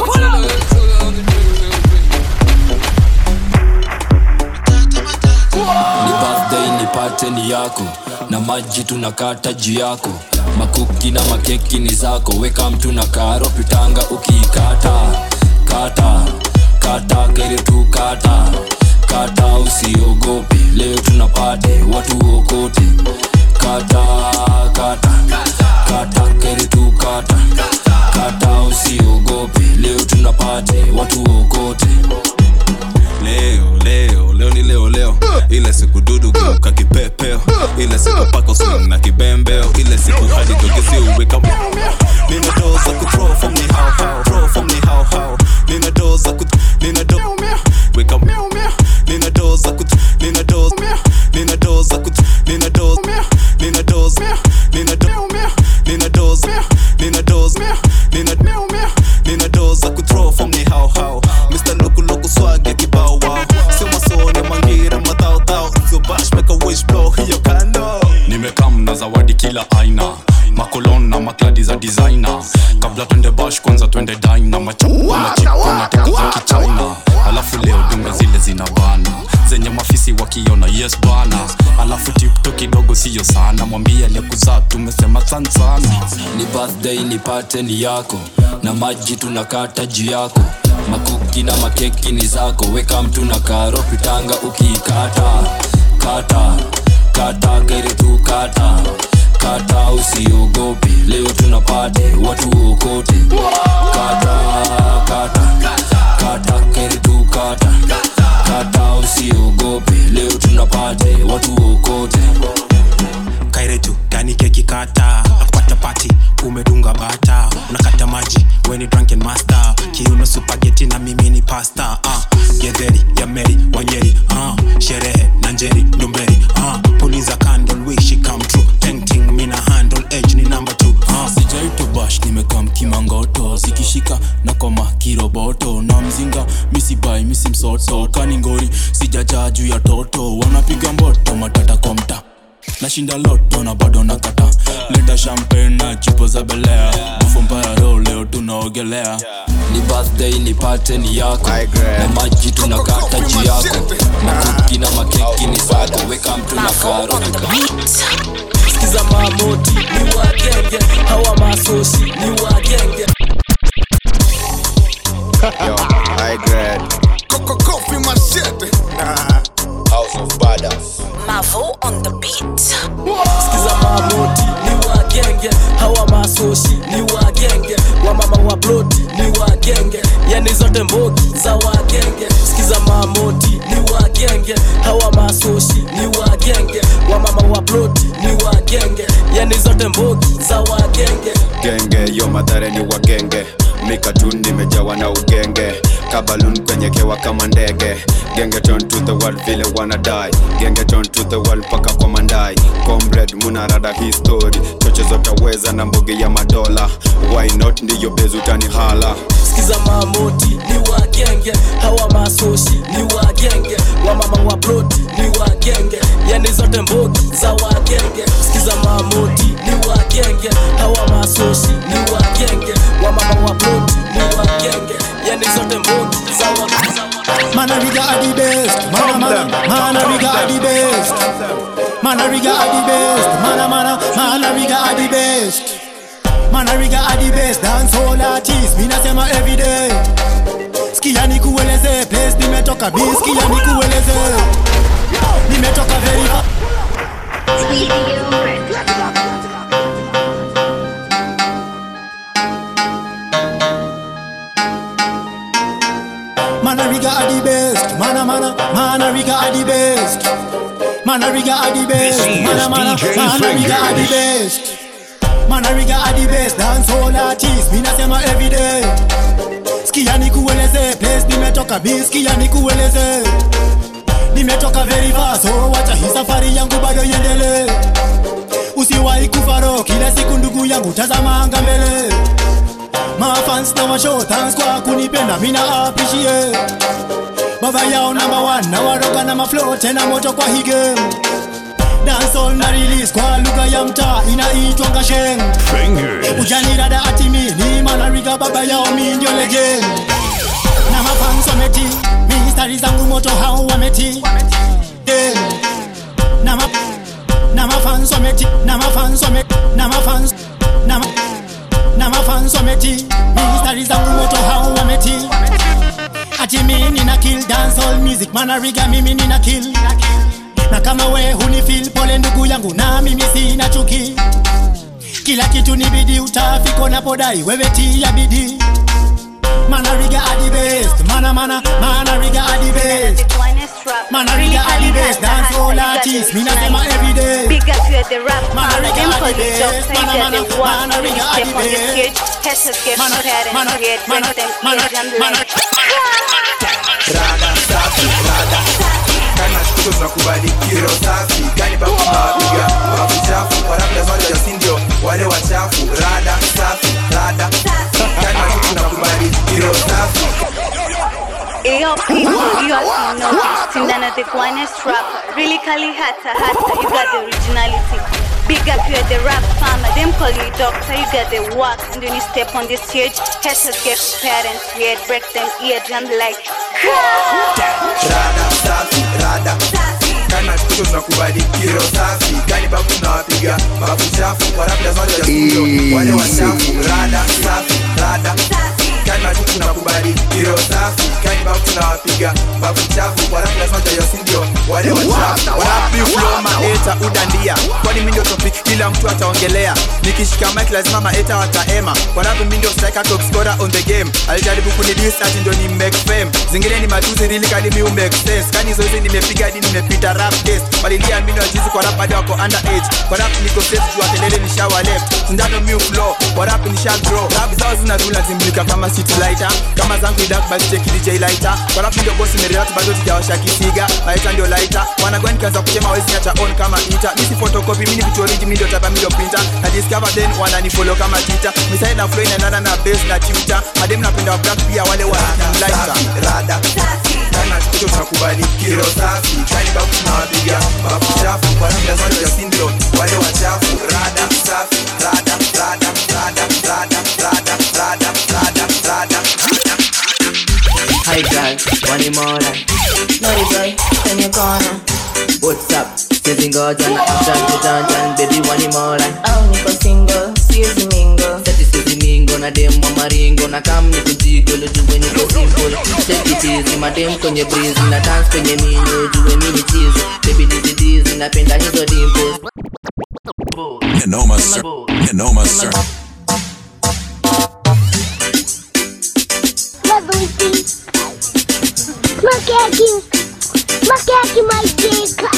ni birthday nipate ni yako na maji tunakata juu yako makuki na makeki ni zako weka mtu na karo pitanga ukiikata kata kata kere tu kata kata usiogope leo tunapate watu okote kata kata kata kere tu kata kata usiogope leo tunapate watu okote leo leo leo ni leo leo ile siku dudu geuka kipepeo ile siku pako swing na kibembeo ile siku hadi togezi uweka nina doza ku throw from ni how how throw from ni how how nina doza ku nina do weka nina doza ku nina doza nina doza ku nina doza nina doza nina do nina doza nina doza nina nina doza ku throw from ni how how Mr. Loco Loco swag ya kibao wow sema sone mangira madao dao so bash make a wish blow hiyo kando nimekam na zawadi kila aina makolon na makladi za designer kabla twende bash kwanza twende dina machapuna chipuna teka za kichina alafu leo dunga zile zina bana zenye mafisi wakiona yes bana alafu tipto kidogo siyo sana mwambie aliyekuzaa tumesema san sana ni birthday nipate ni yako na maji tunakata juu yako makuki na makeki ni zako weka mtu na karo pitanga ukiikata kata kata kere tu kata kata usiogope leo tunapate watu okote kata kata kata kere tu kata kata usiogope leo tunapate watu okote kairetu gani keki kata nakupata pati umedunga bata unakata maji weni drunken master kiuno supageti na mimi ni pasta uh, gedheri ya meri wanyeri uh, sherehe na njeri ndumberi uh, puliza candle wish it come true painting mina handle edge ni number two uh. sijaito bash nimekam kimangoto zikishika na koma kiroboto na mzinga misibai misimsoto kaningori sijajaa juu ya toto wanapiga mboto matata kwa mta nashinda loto na bado nakata leta champagne na chupo za belea bufo mbaya ro leo tunaogelea ni birthday nipate ni yako na maji tunakata juu yako makuki na makeki ni zako weka mtu na karo skiza mamoti ni wagenge hawa masosi ni wagenge Yo, high grade. Coffee machete. House of Badass. Mavo on the beat. Skiza mamoti ni wagenge, hawa masoshi ni wagenge, wamama wa ploti ni wagenge, yani zote mbogi za wagenge. Skiza mamoti ni wagenge, hawa masoshi ni wagenge, wamama wa ploti ni wagenge, yani zote mbogi za wagenge. genge yo madhare ni wagenge mikatun nimejawa na ugenge kabalun kwenye kewa kama ndege genge turn to the world vile wanadai genge turn to the world paka kwa mandai comrade munarada history choche zotaweza na mbogi ya madola why not ndiyo bezutani hala Skiza mamoti ni wagenge, hawa masoshi ni wagenge, wamama wa ploti ni wagenge, yani zote mbogi za wagenge. Skiza mamoti ni wagenge, hawa masoshi ni wagenge, wamama wa ploti ni wagenge, yani zote mbogi za wagenge. Man, a riga are the best. Man, a man, a- man, a riga are the best. Man, a riga are the best. Man, a man, a- man, a riga are the best. Man, a riga are the best. Dance all artists. Mina sema every day. Sikia nikueleze place nimetoka bi sikia nikueleze nimetoka very far Manariga are the best. Mana mana Manariga are the best. Manariga are the best. This is Mana mana DJ Manariga are the Fingers. best. Manariga are the best. Dance all artists. Mina sema every day. Sikia nikueleze place nimetoka bi sikia nikueleze nimetoka very far so wacha hii safari yangu bado iendelee usiwahi kufaro kila siku ndugu yangu tazama anga mbele mafans na mashow thanks kwa kunipenda mina appreciate baba yao number one na waroga na maflow tena moto kwa hii game dancehall na release kwa lugha ya mtaa inaitwa ngasheng ujanirada atimi ni manariga baba yao mi ndio legend na mafans wameti mistari zangu moto hao wameti yeah. na ma na mafans wameti na mafans wameti na mafans na ma na mafans wameti mistari zangu moto hao wameti ati mi nina kill dancehall music manariga mimi nina kill na kama we hunifil pole ndugu yangu na mimi sina chuki kila kitu ni bidii utafika napodai wewe tia bidii manariga are the best mana mana manariga are the best manariga are the best dance all artists mina sema every day Big up to the rap Manariga Them are call the you best. doctor, Mana, you mana, get the one Manariga are Step the on the best. stage Haters get Mana, parents mana, Get break mana, them mana, ears and mana, legs rada safi rada kana shtuko tunakubali kiro safi gani babu tunawapiga babu chafu kwa labda zote ya sindio wale wachafu rada safi rada kana shtuko tunakubali kiro safi Yo people, you also know this Tindana the finest rapper Really Kali Hatta Hatta You got the originality Big up you the rap farmer Them call you doctor You got the work And when you step on the stage Haters get parents Weird break them eardrum like rada safi rada kana shtuko tunakubali kiro safi gani babu tunawapiga babu chafu kwa labda zote ya sindio wale wachafu rada safi rada kana shtuko tunakubali kiro safi gani babu tunawapiga babu chafu kwa labda zote ya sindio wale wachafu Wapi flow maeta udandia kwani mi ndio topic kila mtu ataongelea nikishika mic lazima maeta wataema kwa rapu mi ndio striker top scorer on the game alijaribu kunidis ati ndio ni make fame zingine ni matuzi really kali mi make sense kani zoezi nimepiga hadi nimepita rap test walilia mimi wajizi kwa rap hadi wako under age kwa rap niko safe juu kelele ni shower left sindano mi flow kwa rap ni sharp grow rap zao zina rula zimulika kama city lighter kama zangu idak basi check DJ lighter kwa rap ndio boss nimerelate bado sijawasha kisiga lighter ndio lighter wanagwani nikaanza kuchema wezi acha on kama ita misi photocopy mini vitu origi mimi ndio tapa mimi ndio printer na discover then wanani follow kama twitter misai na flow inaendana na bass na twitter madem napenda wa black pia wale wa lighter rada kana shtuko tunakubali kiro safi gani babu tunawapiga babu chafu kwa labda zote ya sindio wale wachafu rada safi rada rada rada rada rada rada rada rada Hi girl, one more night. Naughty boy, turn your corner. What's up? sizi ngoja na action kijanjan baby wani mora au niko single siezi mingle sati sizi mingo na dem wa maringo na kam ni kujigo lujue niko simple take it easy madem kwenye breeze na dance kwenye minyo jue mini cheese baby nizidizi napenda hizo dimples Nenoma, sir. Nenoma, sir. Makeki, makeki maikika.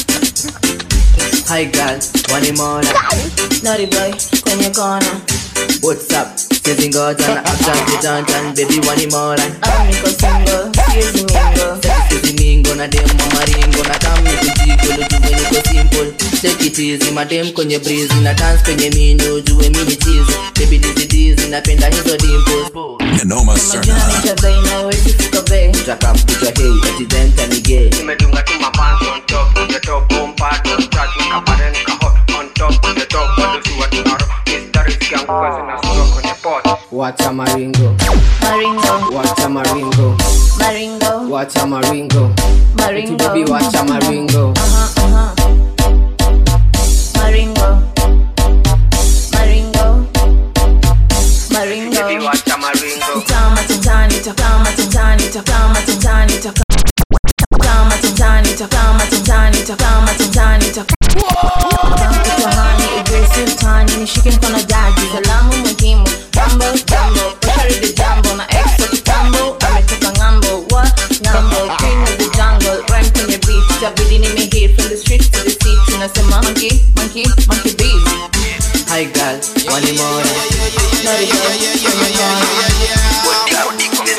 Hi girl, wani mora Naughty boy kwenye kona What's up? Sizi ngoja na action kijanjan baby wani mora au niko single siezi mingle Sati sizi mingo na dem wa maringo na kam ni kujigo lujue niko simple take it easy madem kwenye breeze na dance kwenye minyo jue mini cheese baby nizidizi napenda hizo dimples Nenoma, sir. chadha inawezi fika bei utakampita hei ati then tani gay Nimedunga tu mapants on top of the top boom pad on start nikaparen kaho on top of the top bado si watu naro mistari zikianguka zinasura kwenye pot wacha maringo maringo wacha maringo maringo wacha maringo maringo baby wacha maringo Aha, aha. maringo maringo maringo Baby wacha maringo Tama tantani takama tantani takama tantani takama tantani takama tantani takama tantani takama aggressive tani nishike mkono daji salamu muhimu jambo jambo ushari jambo na extra kitambo ametoka ngambo wa ngambo queen of the jungle rhyme kwenye beat itabidi nimehit from the streets to the sea tunasema monkey monkey monkey beat hi girl wani mora Naughty boy kwenye kona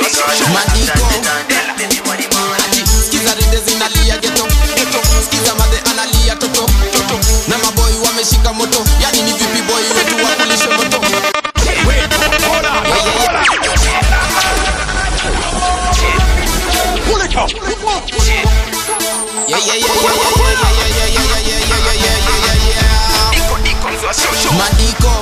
skiza rinde zinalia geto skiza madhe analia toto na maboi wameshika moto yani ni vipi boy wetu wakulishe moto Yeah, yeah, yeah, yeah, yeah, yeah, yeah, yeah, yeah, yeah, yeah, yeah, yeah, yeah, yeah. Madiko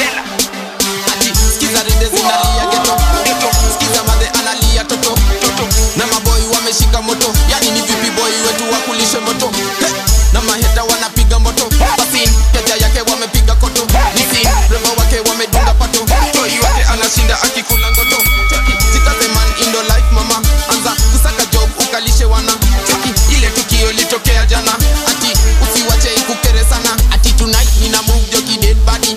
ati skiza rinde zinalia geto skiza madhe analia toto na maboi wameshika moto yani ni vipi boy wetu wakulishe moto Hey! na maheta wanapiga moto basin teja yake wamepiga koto nisin rembo wake wamedunga pato toi wake anashinda akikula ngoto Cheki, jikaze man indo life mama anza kusaka job ukalishe wana Cheki, ile tukio litokea jana ati usiwache ikukere sana ati tonight nina move joki dead body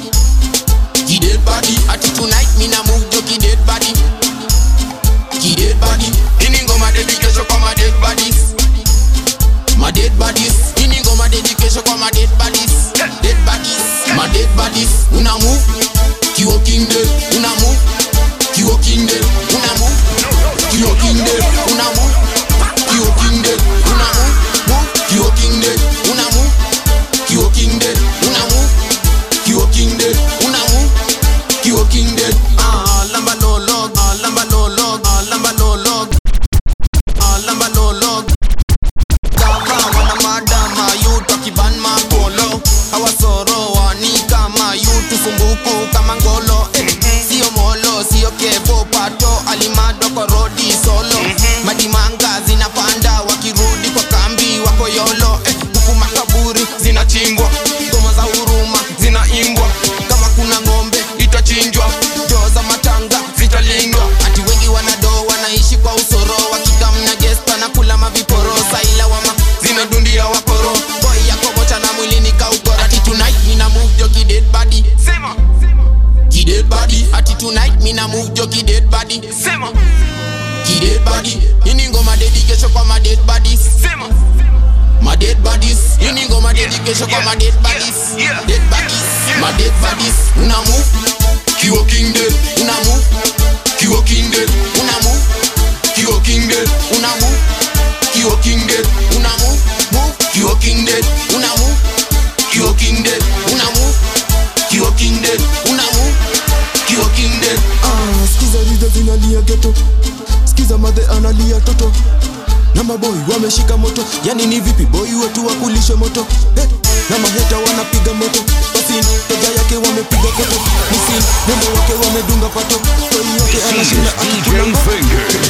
Ki dead body ati tonight mina move joki dead body Ki dead body ini ngoma dedication kwa ma dead bodies my dead bodies ini ngoma dedication kwa ma dead bodies dead bodies my dead bodies una move kiwo king dead una move kiwo king dead una move kiwo king dead una move kiwo king dead una move move kiwo king dead una move kiwo king dead una move kiwo king dead una move kiwo king dead ah lamba no log ah lamba no log ah lamba no log ah lamba no log Gava wana madama yutu akiban magolo hawasoro wani kama yutu sumbuku kama ngolo eh, sio molo sio kevo pato alimado kwa rodi solo madimanga zinapanda wakirudi kwa kambi wako yolo eh, huku makaburi zinachimbwa ngoma za huruma zinaimbwa kama kuna ng'ombe itachinjwa joo za matanga zitalindwa ati wengi wanado wanaishi kwa usoro wakikamna gesta na kula maviporo saila wama zinadundia wakoro boy yako mocha na mwilini kaukora ati tonight mina move jo ki dead body sema ki dead body ati tonight mina move jo ki dead body sema ki dead body ini ngoma dedication kwa ma dead bodies sema my dead bodies ini ngoma dedication kwa ma dead bodies dead bodies my dead bodies una move kiwo king dead una move kiwo king dead una move kiwo king dead una move kiwo king dead una move move kiwo king dead una move kiwo king dead una move kiwo king dead una move kiwo king dead Ah, skiza riza zinalia geto skiza madhe analia toto na maboi wameshika moto yani ni vipi boi wetu wakulishe moto eh, na maheta wanapiga moto basin teja yake wamepiga koto nisin nembo wake wamedunga pato toi yote anashinda akikula ngoto